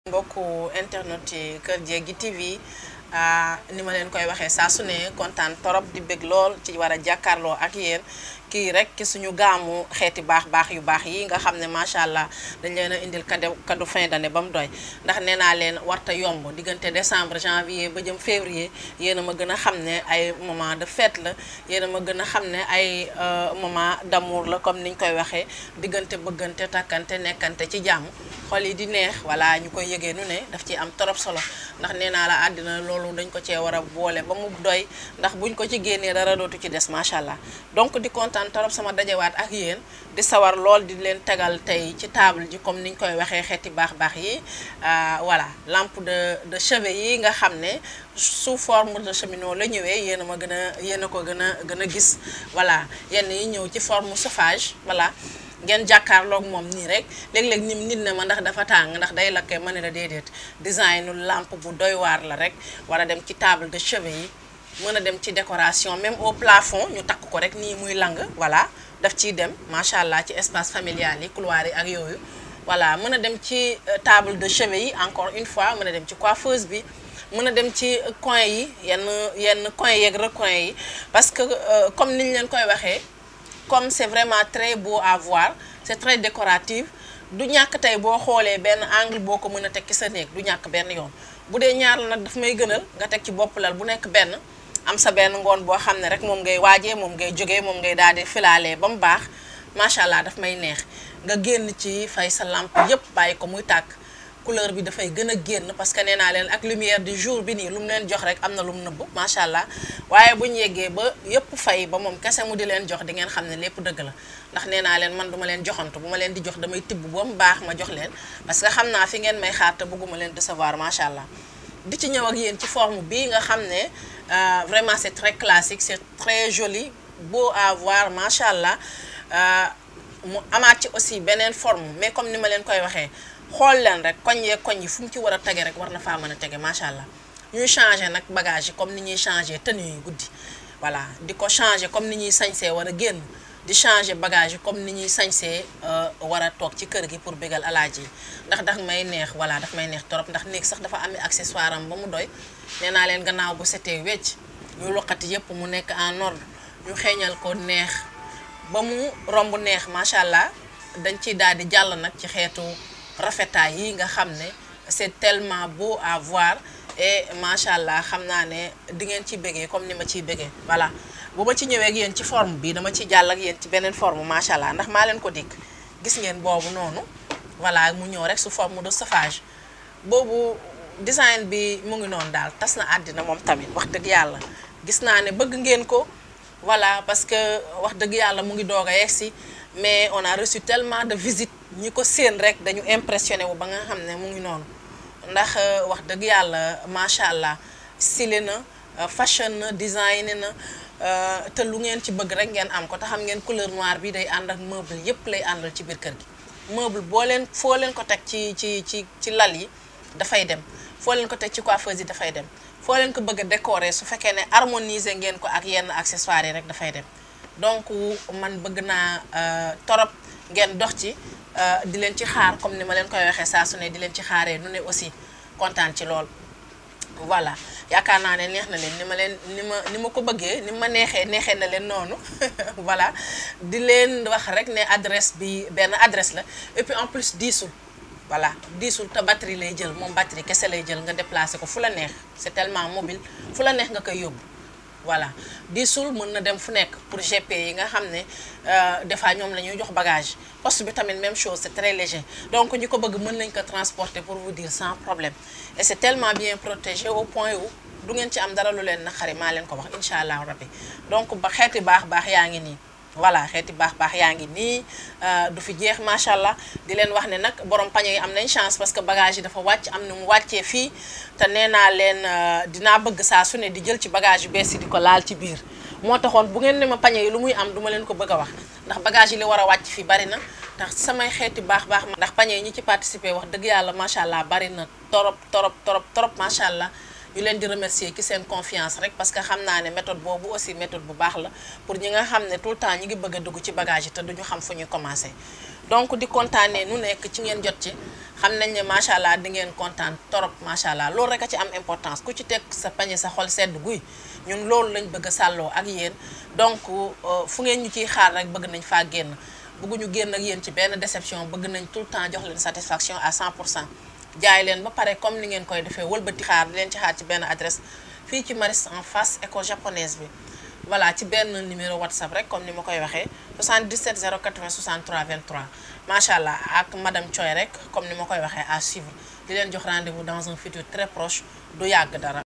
mbokku internet yi Kër Jéggi TV ni ma leen koy waxee saa su ne kontaan torop di bëgg lool ci war a jàkkaarloo ak yéen kii rek ci suñu gaamu xeeti baax baax yu baax yi nga xam ne macha allah dañ leen a indil cadeau cadeau fin d'année ba mu doy ndax nee naa leen warta yomb diggante décembre janvier ba jëm février yéen a ma gën a xam ne ay moment de fête la yéen a ma gën a xam ne ay moment d'amour la comme niñ koy waxee diggante bëggante takkante nekkante ci jàmm xol yi di neex voilà ñu koy yëgee nu ne daf ci am torop solo ndax nee naa la àddina loolu dañ ko cee war a boole ba mu doy ndax buñ ko ci génnee dara dootu ci des macha allah donc di kontaan torop sama dajewaat ak yéen di sawar lool di leen tegal tey ci table ji comme niñ koy waxee xeeti baax baax yi voilà lampe de de chevet yi nga xam ne sous forme de cheminot la ñëwee yéen a ma gën a yéen a ko gën a gën a gis voilà yenn yi ñëw ci forme chauffage voilà ngeen jàkkaarloog moom nii rek léeg-léeg nim nit ne ma ndax dafa tàng ndax day lakkee ma ne la déedéet designu lampe bu doy waar la rek war a dem ci table de chevet yi mën a dem ci décoration même au plafond ñu takk ko rek nii muy lang voilà daf ciy dem macha allah ci espace familial yi couloir yi ak yooyu voilà mën a dem ci table de chevet yi encore une fois mën a dem ci coiffeuse bi mën a dem ci coin yi yenn yenn coin yeeg recoin yi parce que comme niñ leen koy waxee comme c'est vraiment très beau à voir c'est très décoratif du ñàkk tey boo xoolee benn angle boo ko mën a teg ci sa néeg du ñàkk benn yoon bu dee ñaar la nag daf may gënal nga teg ci bopp lal bu nekk benn am sa benn ngoon boo xam ne rek moom ngay waajee moom ngay jógee moom ngay daal di filaalee ba mu baax macha allah daf may neex nga génn ci fay sa lampe yépp bàyyi ko muy tàkk couleur bi dafay gën a génn parce que nee naa leen ak lumière du jour bi nii lu mu leen jox rek am na lu mu nëbb macha allah waaye bu ñu yeggee ba yëpp fay ba moom kese mu di leen jox di ngeen xam ne lépp dëgg la ndax nee naa leen man duma leen joxantu bu ma leen di jox damay tibb ba mu baax ma jox leen parce que xam naa fi ngeen may xaar te bëgguma leen décevoir macha allah di ci ñëw ak yéen ci forme bii nga xam ne vraiment c'est très classique c'est très joli beau à voir macha allah mu amaat ci aussi beneen forme mais comme ni ma leen koy waxee xool leen rek koñ yee koñ yi fu mu ci war a tege rek war na faa mën a tege macha allah ñuy changer nag bagage yi comme ni ñuy changer tenue yi guddi voilà di ko changer comme ni ñuy sañsee war a génn di changer bagage yi comme ni ñuy sañsee war a toog ci kër gi pour bégal alaaji yi ndax daf may neex voilà daf may neex torop ndax néeg sax dafa amee accessoire am ba mu doy nee naa leen gannaaw bu setee wecc ñu loqati yépp mu nekk en ordre ñu xeeñal ko neex ba mu romb neex macha allah dañ ciy daal di jàll nag ci xeetu rafetaay yi nga xam ne c'est tellement beau à voir et macha allah xam naa ne di ngeen ci bëggee comme ni ma ciy bëggee voilà bu ma ci ñëwee ak yéen ci forme bi dama ci jàll ak yéen ci beneen forme macha allah ndax maa leen ko dikk gis ngeen boobu noonu voilà mu ñëw rek su forme de chauffage boobu design bi mu ngi noonu daal tas na àddina moom tamit wax dëgg yàlla gis naa ne bëgg ngeen ko voilà parce que wax dëgg yàlla mu ngi doog a yegsi mais on a reçu tellement de visites ñi ko séen rek dañu impressionné wu ba nga xam ne mu ngi noonu ndax wax dëgg yàlla macha allah stylé na fashion na design na te lu ngeen ci bëgg rek ngeen am ko te xam ngeen couleur noire bi day ànd ak meuble yépp lay àndal ci biir kër gi meuble boo leen foo leen ko teg ci ci ci ci lal yi dafay dem foo leen ko teg ci coiffeuse yi dafay dem foo leen ko bëgg a décorer su fekkee ne harmoniser ngeen ko ak yenn accessoires yi rek dafay dem donc man bëgg naa torop ngeen dox ci di leen ci xaar comme ni ma leen koy waxee saa su ne di leen ci xaaree nu ne aussi kontaan ci lool voilà yaakaar naa ne neex na leen ni ma leen ni ma ni ma ko bëggee ni ma neexee neexee na leen noonu voilà di leen wax rek ne adresse bi benn adresse la et puis en plus diisul voilà diisul te batterie lay jël moom batterie kese lay jël nga déplacer ko fu la neex c'est tellement mobile fu la neex nga koy yóbbu voilà diisul mën na dem fu nekk pour GP yi nga xam ne des fois ñoom la ñuy jox bagage poste bi tamit même chose c'est très léger donc ñi ko bëgg mën nañ ko transporter pour vous dire sans problème et c'est tellement bien protégé au point où du ngeen ci am dara lu leen naqari maa leen ko wax incha allah rabbi donc ba xeeti baax baax yaa ngi nii voilà xeeti baax baax yaa ngi nii du fi jeex macha allah di leen wax ne nag borom pañe yi am nañ chance parce que bagage yi dafa wàcc am na mu wàccee fii te nee naa leen dinaa bëgg saa su ne di jël ci bagage yu bees yi di ko laal ci biir moo taxoon bu ngeen ne ma pañe yi lu muy am duma leen ko bëgg a wax ndax bagage yi li war a wàcc fii bari na ndax samay xeeti baax baax ndax pañe yi ñi ci participer wax dëgg yàlla macha allah bari na torop torop torop torop macha allah ñu leen di remercier ci seen confiance rek parce que xam naa ne méthode boobu aussi méthode bu baax la pour ñi nga xam ne tout le temps ñi ngi bëgg a dugg ci bagage yi te duñu xam fu ñuy commencer donc di kontaanee nu nekk ci ngeen jot ci xam nañ ne macha allah di ngeen kontaan torop macha allah loolu rek a ci am importance ku ci teg sa pañe sa xol sedd guy ñun loolu lañ bëgg a sàlloo ak yéen donc fu ngeen ñu ciy xaar rek bëgg nañ faa génn bëgguñu génn ak yéen ci benn déception bëgg nañ tout le temps jox leen satisfaction à 100 pour cent jaay leen ba pare comme ni ngeen koy defee wëlbati xaar di leen ci xaar ci benn adresse fii ci Maristes en face école japonaise bi voilà ci benn numéro whatsapp rek comme ni ma koy waxee 77 080 63 23 macha allah ak madame Thioy rek comme ni ma koy waxee à suivre di leen jox rendez-vous dans un futur très proche du yàgg dara.